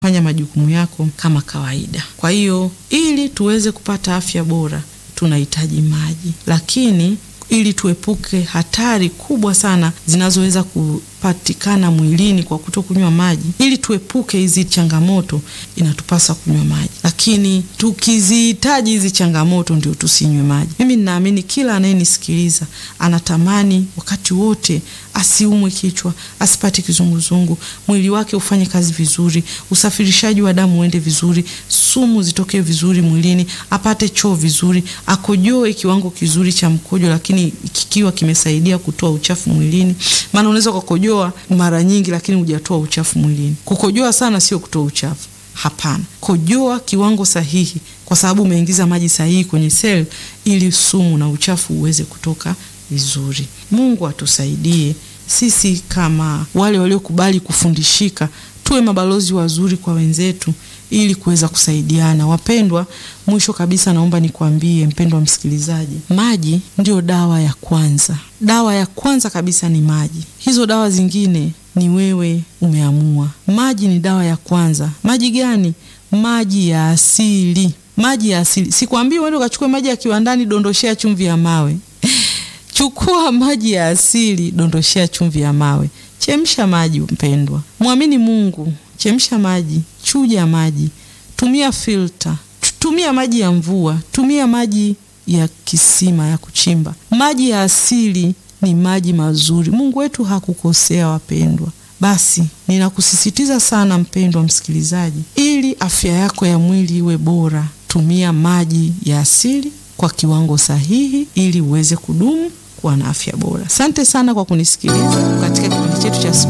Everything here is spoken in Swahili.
fanya majukumu yako kama kawaida. Kwa hiyo ili tuweze kupata afya bora tunahitaji maji, lakini ili tuepuke hatari kubwa sana zinazoweza kupatikana mwilini kwa kutokunywa maji, ili tuepuke hizi changamoto, inatupasa kunywa maji. Lakini tukizihitaji hizi changamoto ndio tusinywe maji. Mimi ninaamini kila anayenisikiliza anatamani wakati wote asiumwe kichwa, asipate kizunguzungu, mwili wake ufanye kazi vizuri, usafirishaji wa damu uende vizuri, sumu zitoke vizuri mwilini, apate choo vizuri, akojoe kiwango kizuri cha mkojo, lakini kikiwa kimesaidia kutoa uchafu mwilini. Maana unaweza kukojoa mara nyingi, lakini hujatoa uchafu mwilini. Kukojoa sana sio kutoa uchafu, hapana. Kojoa kiwango sahihi, kwa sababu umeingiza maji sahihi kwenye seli, ili sumu na uchafu uweze kutoka vizuri. Mungu atusaidie sisi kama wale waliokubali kufundishika, tuwe mabalozi wazuri kwa wenzetu ili kuweza kusaidiana. Wapendwa, mwisho kabisa naomba nikwambie mpendwa msikilizaji, maji ndio dawa ya kwanza. Dawa ya kwanza kabisa ni maji. Hizo dawa zingine ni wewe umeamua. Maji ni dawa ya kwanza. Maji gani? Maji ya asili. Maji ya asili. Sikwambii uende ukachukue maji ya kiwandani, dondoshea chumvi ya mawe. Chukua maji ya asili, dondoshea chumvi ya mawe. Chemsha maji mpendwa, mwamini Mungu. Chemsha maji, chuja maji, tumia filter, tumia maji ya mvua, tumia maji ya kisima ya kuchimba. Maji ya asili ni maji mazuri. Mungu wetu hakukosea wapendwa. Basi ninakusisitiza sana mpendwa msikilizaji, ili afya yako ya mwili iwe bora, tumia maji ya asili kwa kiwango sahihi, ili uweze kudumu kuwa na afya bora. Asante sana kwa kunisikiliza katika kipindi chetu cha